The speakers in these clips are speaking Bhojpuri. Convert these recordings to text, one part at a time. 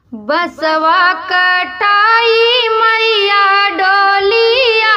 बसवा कटाई मैया डोलिया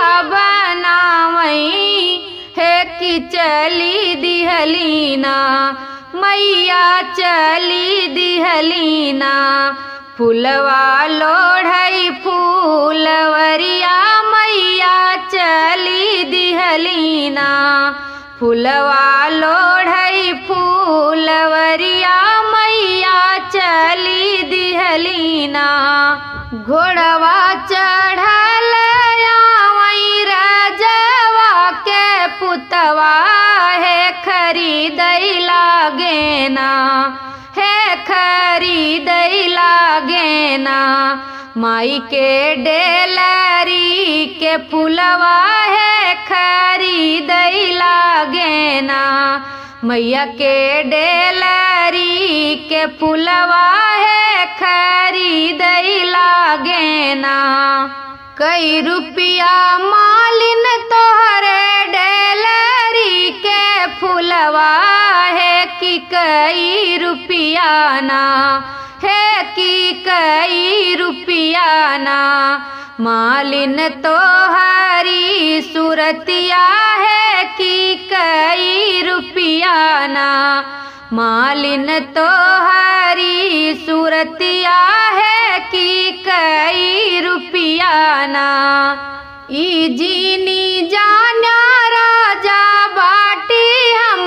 बनावई हे कि चली दिहलीना मैया चली दिहलीना फुलवा लोढ़ई फूलवरिया मैया चली दिहलीना फुलवा लोढ़ई फूलवरिया मैया चली दिहलीना घोड़वा चढ़ल आवई रजवा के पुतवा है खरीदई लागेना है खरीदई लागेना माई के डेलरी के फुलवा है खरीदई लागेना मैया के डेलरी के फुलवा है खरीदई लागेना कई रुपया मालिन तोहरे डेलरी के फुलवा है कि कई रुपया ना है कि कई रुपया ना मालिन तोहरी सुरतिया है कि कई रुपया ना मालिन तोहरी सुरतिया है कि कई रुपया ना ई जीनी जाना राजा बाटी हम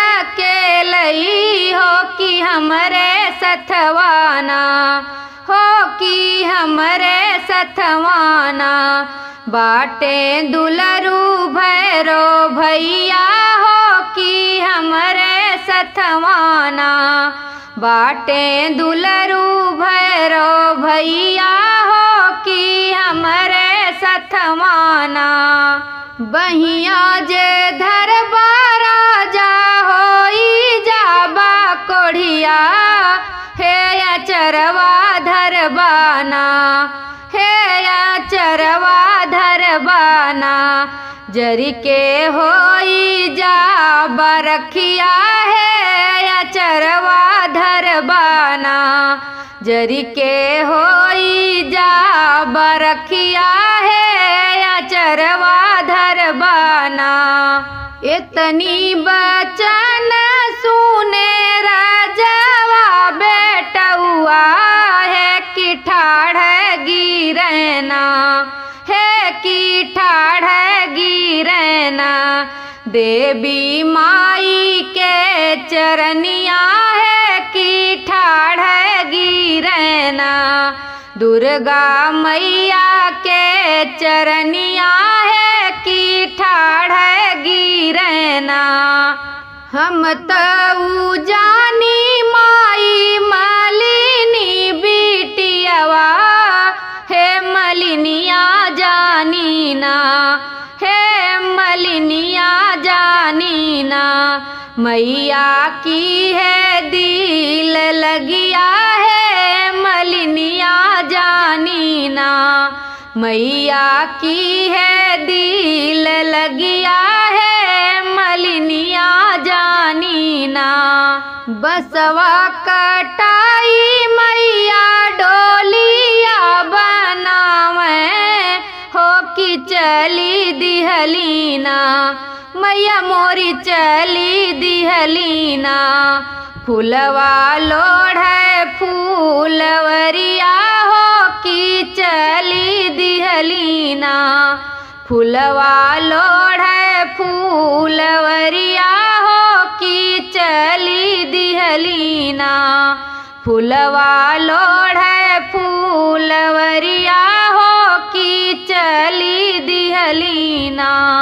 अकेलई हो कि हमरे सथवाना हो कि हमरे सथवाना बाटे दुलरू भैरो भैया हो कि हमरे सथवाना बाटे दुलरू भैरो भैया हो कि हमरे सथवाना बहिया जे धरबा राजा होई जाबा कोढ़िया हे अचरवा धरबाना हे अचरवा धरबाना जरी के होई जा बरखिया है अचरवा धरबाना जरी के होई जा बरखिया है अचरवा धरबाना इतनी बचन सुने राजवा बेटुआ है कि ठाढ़ गिरना है कि ठाढ़ गिरना देवी माई के चरनिया है कि ठाढ़ गिरना दुर्गा मैया के चरनिया है कि ठाढ़ गिरना हम तऊ जानी माई मालिनी बिटियावा हे मलिनिया जानी ना हे मलिनिया जानी ना मैया की है दिल लगिया है मलिनिया जानी ना मैया की है दिल लगिया है मलिनिया जानी ना बसवा कटाई मैया डोलिया बनावे हो कि चली दिहलीना मैया मोरी चली दिहलीना फुलवा लोढ़ फूलवरिया हो कि चली दिहलीना फुलवा लोढ़ फूलवरिया हो कि चली दिहलीना फुलवा लोढ़ फूलवरिया हो कि चली दिहलीना